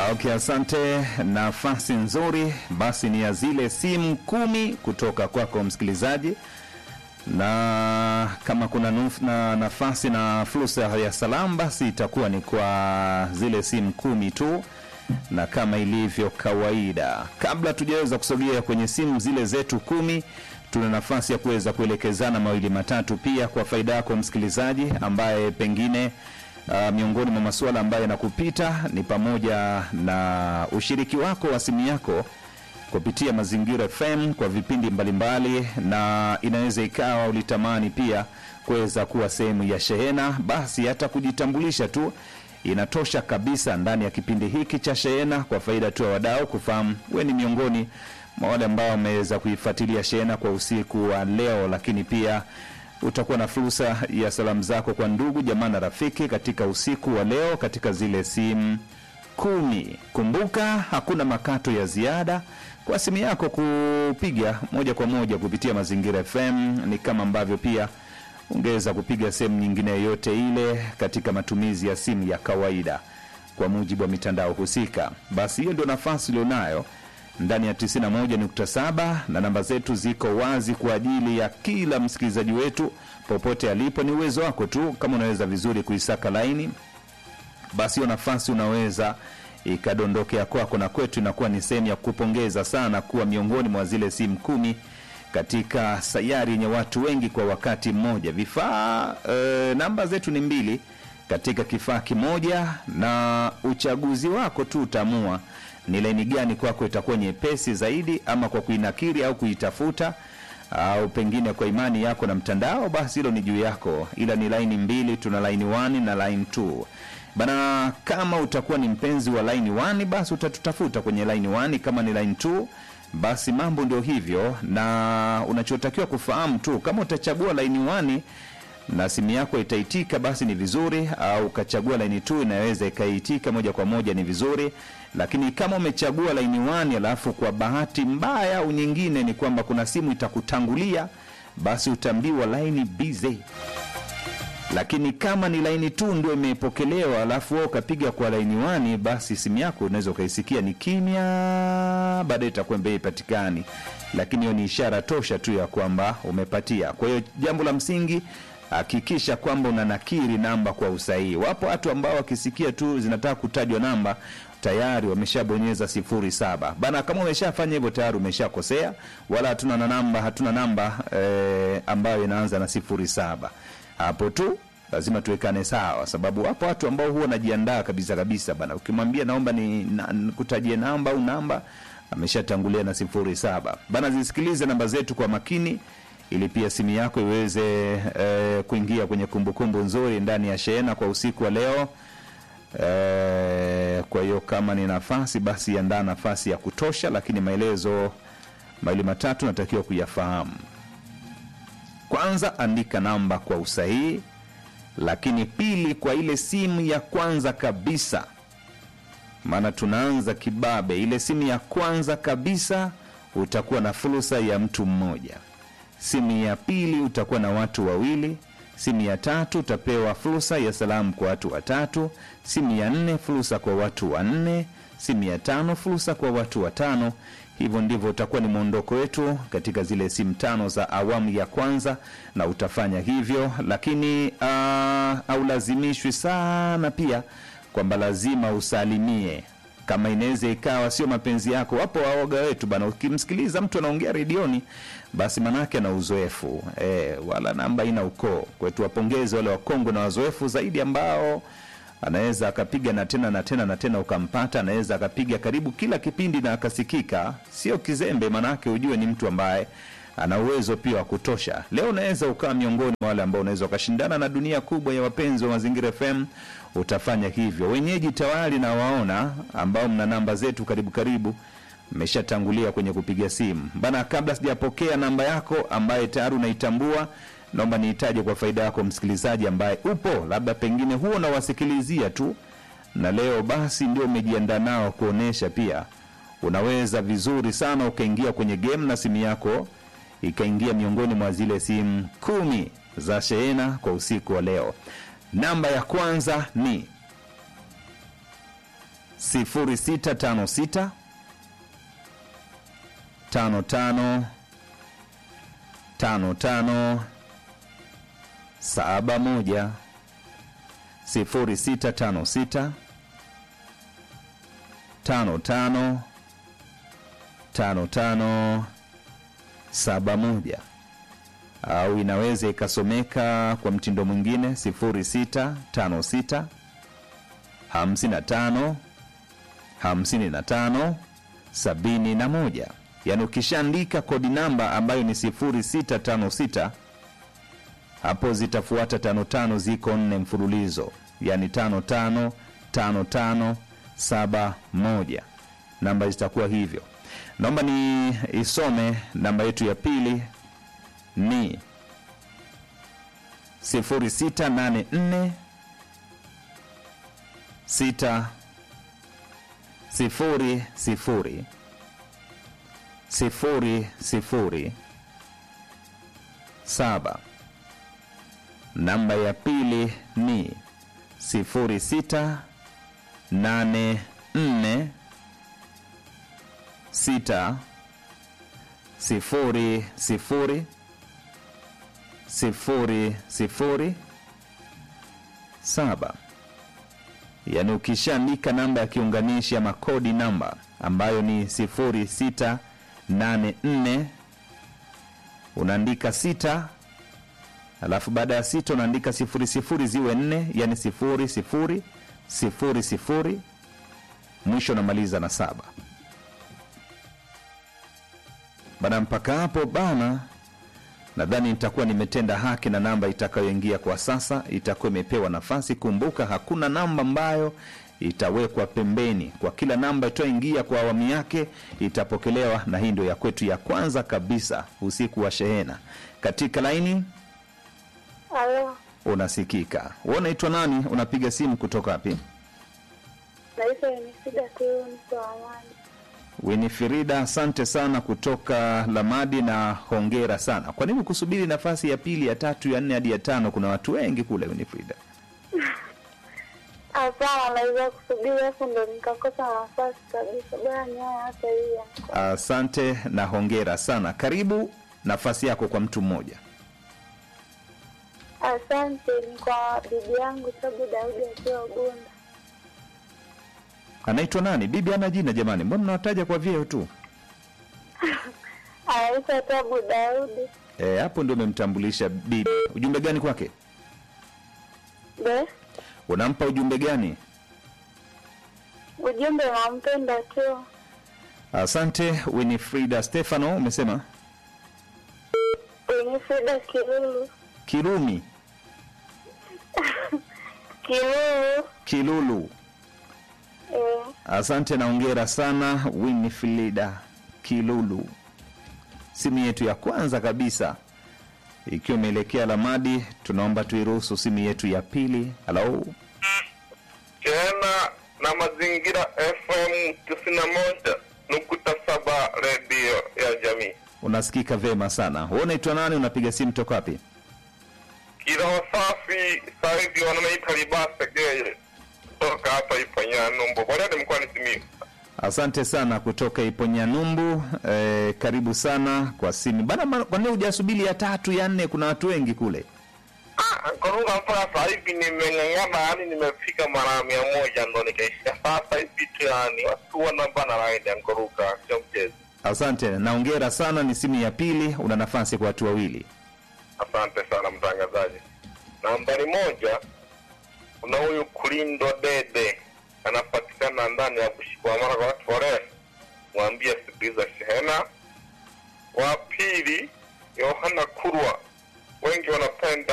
Okay, asante. Nafasi nzuri basi ni ya zile simu kumi kutoka kwako msikilizaji, na kama kuna nuf, na nafasi na fursa ya salamu basi itakuwa ni kwa zile simu kumi tu, na kama ilivyo kawaida, kabla tujaweza kusogea kwenye simu zile zetu kumi, tuna nafasi ya kuweza kuelekezana mawili matatu pia kwa faida yako msikilizaji ambaye pengine Uh, miongoni mwa masuala ambayo yanakupita ni pamoja na ushiriki wako wa simu yako kupitia Mazingira FM kwa vipindi mbalimbali, na inaweza ikawa ulitamani pia kuweza kuwa sehemu ya shehena, basi hata kujitambulisha tu inatosha kabisa ndani ya kipindi hiki cha shehena, kwa faida tu ya wadau kufahamu we ni miongoni mwa wale ambao wameweza kuifuatilia shehena kwa usiku wa leo, lakini pia utakuwa na fursa ya salamu zako kwa ndugu jamaa na rafiki katika usiku wa leo katika zile simu kumi. Kumbuka hakuna makato ya ziada kwa simu yako kupiga moja kwa moja kupitia Mazingira FM, ni kama ambavyo pia ungeweza kupiga sehemu nyingine yoyote ile katika matumizi ya simu ya kawaida kwa mujibu wa mitandao husika. Basi hiyo ndio nafasi ulionayo ndani ya 91.7 na namba zetu ziko wazi kwa ajili ya kila msikilizaji wetu popote alipo. Ni uwezo wako tu, kama unaweza vizuri kuisaka laini, basi hiyo nafasi unaweza ikadondokea kwako, na kwetu inakuwa ni sehemu ya kupongeza sana kuwa miongoni mwa zile simu kumi katika sayari yenye watu wengi kwa wakati mmoja. Vifaa e, namba zetu ni mbili katika kifaa kimoja, na uchaguzi wako tu utaamua ni laini gani kwako itakuwa nyepesi zaidi, ama kwa kuinakiri au kuitafuta au pengine kwa imani yako na mtandao, basi hilo ni juu yako, ila ni laini mbili, tuna line 1 na line 2 bana. Kama utakuwa ni mpenzi wa line 1 basi utatutafuta kwenye line 1. Kama ni line 2 basi mambo ndio hivyo, na unachotakiwa kufahamu tu, kama utachagua line 1 na simu yako itaitika basi ni vizuri, au ukachagua laini tu inaweza ikaitika moja kwa moja ni vizuri. Lakini kama umechagua laini 1 alafu kwa bahati mbaya au nyingine ni kwamba kuna simu itakutangulia, basi utaambiwa laini busy. Lakini kama ni laini tu ndio imepokelewa alafu wewe ukapiga kwa laini 1, basi simu yako unaweza ukaisikia ni kimya, baadaye itakuwa mbele ipatikani, lakini hiyo ni ishara tosha tu ya kwamba umepatia. Kwa hiyo jambo la msingi hakikisha kwamba una nakiri namba kwa usahihi. Wapo watu ambao wakisikia tu zinataka kutajwa namba tayari wameshabonyeza sifuri saba bana. Kama umeshafanya hivyo tayari umeshakosea, wala hatuna na namba, hatuna namba e, ambayo inaanza na sifuri saba. Hapo tu lazima tuwekane sawa, sababu wapo watu ambao huwa wanajiandaa kabisa kabisa bana, ukimwambia naomba ni na, kutajie namba au namba ameshatangulia na sifuri saba bana. Zisikilize namba zetu kwa makini ili pia simu yako iweze e, kuingia kwenye kumbukumbu nzuri ndani ya shehena kwa usiku wa leo e, kwa hiyo kama ni nafasi basi andaa nafasi ya kutosha, lakini maelezo mawili matatu natakiwa kuyafahamu. Kwanza, andika namba kwa usahihi, lakini pili, kwa ile simu ya kwanza kabisa, maana tunaanza kibabe. Ile simu ya kwanza kabisa utakuwa na fursa ya mtu mmoja simu ya pili utakuwa na watu wawili. Simu ya tatu utapewa fursa ya salamu kwa watu watatu. Simu ya nne fursa kwa watu wanne. Simu ya tano fursa kwa watu watano. Hivyo ndivyo utakuwa ni mwondoko wetu katika zile simu tano za awamu ya kwanza, na utafanya hivyo, lakini uh, haulazimishwi sana pia kwamba lazima usalimie kama inaweza ikawa sio mapenzi yako. Wapo waoga wetu bana, ukimsikiliza mtu anaongea redioni, basi manake ana uzoefu e, wala namba ina ukoo kwetu. Wapongeze wale wakongwe na wazoefu zaidi ambao anaweza akapiga na tena na tena na tena ukampata. Anaweza akapiga karibu kila kipindi na akasikika, sio kizembe, manake ujue ni mtu ambaye ana uwezo pia wa kutosha. Leo unaweza ukawa miongoni mwa wale ambao unaweza ukashindana na dunia kubwa ya wapenzi wa Mazingira FM, utafanya hivyo. Wenyeji tayari na waona ambao mna namba zetu karibu karibu, mmeshatangulia kwenye kupiga simu bana. Kabla sijapokea namba yako ambaye tayari unaitambua, naomba niitaje kwa faida yako msikilizaji ambaye upo labda pengine huo unawasikilizia tu, na leo basi ndio umejiandaa nao kuonesha pia unaweza vizuri sana ukaingia kwenye game na simu yako ikaingia miongoni mwa zile simu kumi za shehena kwa usiku wa leo. Namba ya kwanza ni 0656 55 55 71 0656 55 55 71 au inaweza ikasomeka kwa mtindo mwingine 0656 55 55 71 yaani ukishaandika kodi namba ambayo ni 0656 hapo zitafuata tano tano ziko nne mfululizo yaani tano tano tano tano saba moja namba zitakuwa hivyo naomba ni isome namba yetu ya pili ni 0684 6 sifuri sifuri sifuri sifuri saba namba ya pili ni sifuri sita nane nne sita sifuri sifuri sifuri sifuri saba yaani ukishaandika namba ya kiunganishi ama kodi namba ambayo ni 0684 unaandika sita alafu baada ya sita unaandika sifuri sifuri ziwe nne yani sifuri sifuri sifuri sifuri mwisho unamaliza na saba bana mpaka hapo bana nadhani nitakuwa nimetenda haki na namba itakayoingia kwa sasa itakuwa imepewa nafasi kumbuka hakuna namba ambayo itawekwa pembeni kwa kila namba itayoingia kwa awamu yake itapokelewa na hii ndio ya kwetu ya kwanza kabisa usiku wa shehena katika laini Halo, unasikika wewe unaitwa nani unapiga simu kutoka wapi naitwa Enisida Kiu, niko Amani. winifrida asante sana kutoka lamadi na hongera sana kwa nini kusubiri nafasi ya pili ya tatu ya nne hadi ya tano kuna watu wengi kule winifrida Hapana, naweza kusubiri hapo ndo nikakosa nafasi kabisa. Bora niaye hata hiyo. asante na hongera sana karibu nafasi yako kwa mtu mmoja Asante, ni kwa bibi yangu Sabu Daudi akiwa Ugunda. anaitwa nani bibi ana jina jamani mbona mnawataja kwa vyeo tu Anaitwa Tabu Daudi. Eh, hapo ndio umemtambulisha bibi ujumbe gani kwake Be, unampa ujumbe gani ujumbe nampenda tu. asante winifrida stefano umesema Enisida Kilulu. kirumi Kilulu. kilulu Eh, asante na hongera sana winifrida kilulu simu yetu ya kwanza kabisa ikiwa imeelekea lamadi tunaomba tuiruhusu simu yetu ya pili halo tena na mazingira fm tisini na moja nukuta saba redio ya jamii unasikika vema sana wewe unaitwa nani unapiga simu toka wapi kiroho safi sahivi wananaita libase geye kutoka hapa iponyanumbo bwalade mkoani simiu asante sana kutoka iponyanyumbu eh, karibu sana kwa simu bana ma- kwa nini hujasubiri ya tatu ya nne kuna watu wengi kule Ah, Nkorunga mpaka sasa hivi nimeng'ang'ana, yani nimefika mara mia moja ndo nikaishia sasa hivi tu, yani watu wanabana laini ya Nkoruka, sio mchezo. asante naongera sana ni simu ya pili una nafasi kwa watu wawili Asante sana mtangazaji. Nambari moja, kuna huyu Kulindo Dede anapatikana ndani ya Bushikwamara kwa watu warefu, mwambie sikiliza shehena. Wa pili, Yohana Kurwa, wengi wanapenda